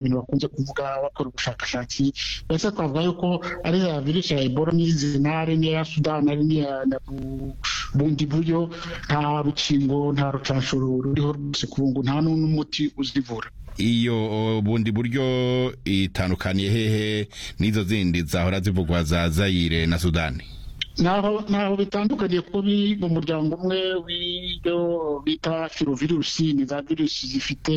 ibintu bakunze kuvuga bakora ubushakashatsi ndetse twavuga yuko ari za virusi ya ebola n'izi ntare n'iya sudani ari n'iya bundi buryo nta rukingo nta rucanshuro ruriho rwose ku bungu nta n'umuti uzivura iyo bundi buryo itandukaniye hehe n'izo zindi zahora zivugwa za zayire na sudani ntaho ntaho bitandukaniye kuko biri mu muryango umwe w'ibyo bita firovirusi ni za virusi zifite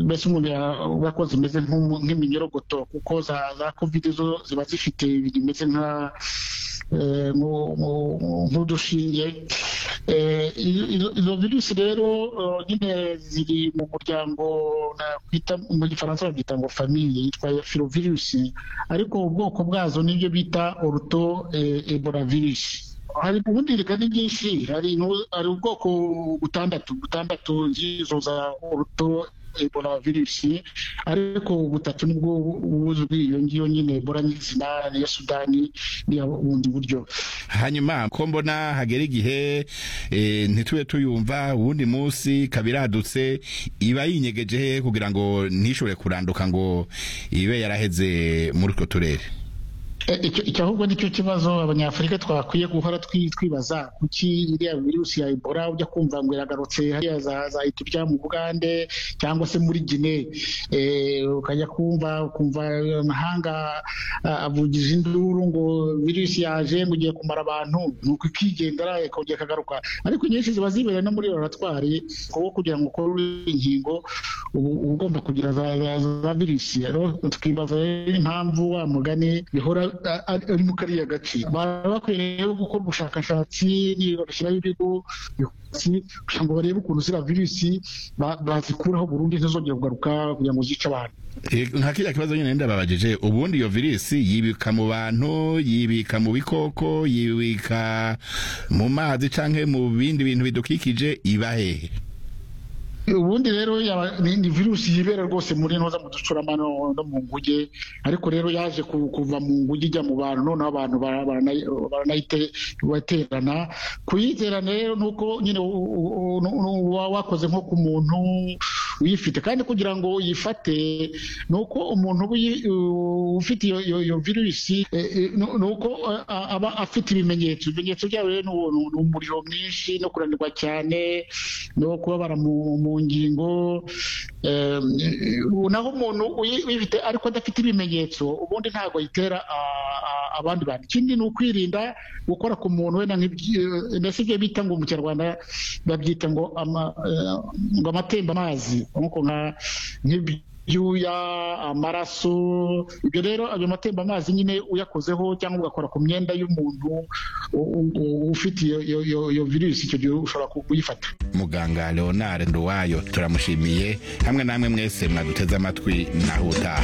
mbese umuntu yavuga ko zimeze nk'iminyorogoto kuko za za kovide zo ziba zifite ibintu bimeze nka nk'udushinge izo virusi rero nyine ziri mu muryango nakwita mu gifaransa babyita ngo famiye yitwa firovirusi ariko ubwoko bwazo nibyo bita oruto ebola virusi hari ubundi reka ni byinshi hari ubwoko butandatu butandatu z'izo za oruto ebola virusi ariko butatu nibwo buzwi iyo ngiyo nyine ebola nyizina ya sudani niya bundi buryo hanyuma ko mbona hagera igihe e, ntitube tuyumva uwundi munsi kabiradutse iba yinyegeje hehe kugira ngo ntishobore kuranduka ngo ibe yaraheze muri utwo turere icyo ahubwo nicyo kibazo abanyafurika twakwiye guhora twibaza kuki iriya virusi ya ebola ujya kumva ngo iragarutse hariya zahita mu bugande cyangwa se muri gine ukajya kumva ukumva amahanga avugiza induru ngo virusi yaje ngo ugiye kumara abantu nuko ikigendera ikongera ikagaruka ariko nyinshi ziba zibereye no muri laboratwari kuko kugira ngo ukore inkingo uba ugomba kugira za virusi tukibaza impamvu wa mugani bihora ari mu kariya gace baba bakwiye rero gukora ubushakashatsi bagashyiraho ibigo kugira ngo barebe ukuntu ziriya virusi bazikuraho burundu ntizongera kugaruka kugira ngo zice abantu nka kiriya kibazo nyine ndababajije ubundi iyo virusi yibika mu bantu yibika mu bikoko yibika mu mazi cyangwa mu bindi bintu bidukikije iba hehe ubundi rero ni virusi yibera rwose muri ntoza mu ducuramano no mu nguge ariko rero yaje kuva mu nguge ijya mu bantu noneho abantu baranayiterana kuyiterana rero ni uko nyine wakoze nko ku muntu uyifite kandi kugira ngo uyifate ni uko umuntu ufite iyo virusi ni uko aba afite ibimenyetso ibimenyetso byawe ni umuriro mwinshi no kunanirwa cyane no kubabara mu ngingo naho umuntu uyifite ariko adafite ibimenyetso ubundi ntabwo ayitera abandi bantu ikindi ni ukwirinda gukora ku muntu wenda mbese ibyo bita ngo mu kinyarwanda babyita ngo amazi nk'uko nk'ibyuya amaraso ibyo rero ayo matemba amazi nyine uyakozeho cyangwa ugakora ku myenda y'umuntu ufite iyo virusi icyo gihe ushobora kuyifata muganga leonard nduwayo turamushimiye hamwe namwe mwese mwaduteze amatwi naho utaha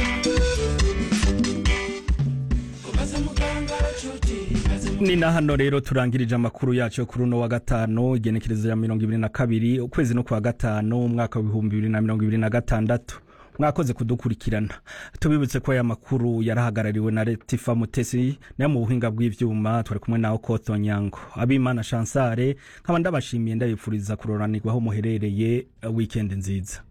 ni na hano rero turangirije amakuru yacu kuri uno wa gatanu igenekerezo ya mirongo ibiri na kabiri ukwezi no kuwa gatanu umwaka w'ibihumbi bibiri na mirongo ibiri na gatandatu mwakoze kudukurikirana tubibutse ko aya makuru yarahagarariwe na letifa mutesi nayo mu buhinga bw'ibyuma twari kumwe nawe kotonyango abimana shansare nkaba ndabashimiye ndabifuriza kuroranirwaho muherereye wikendi nziza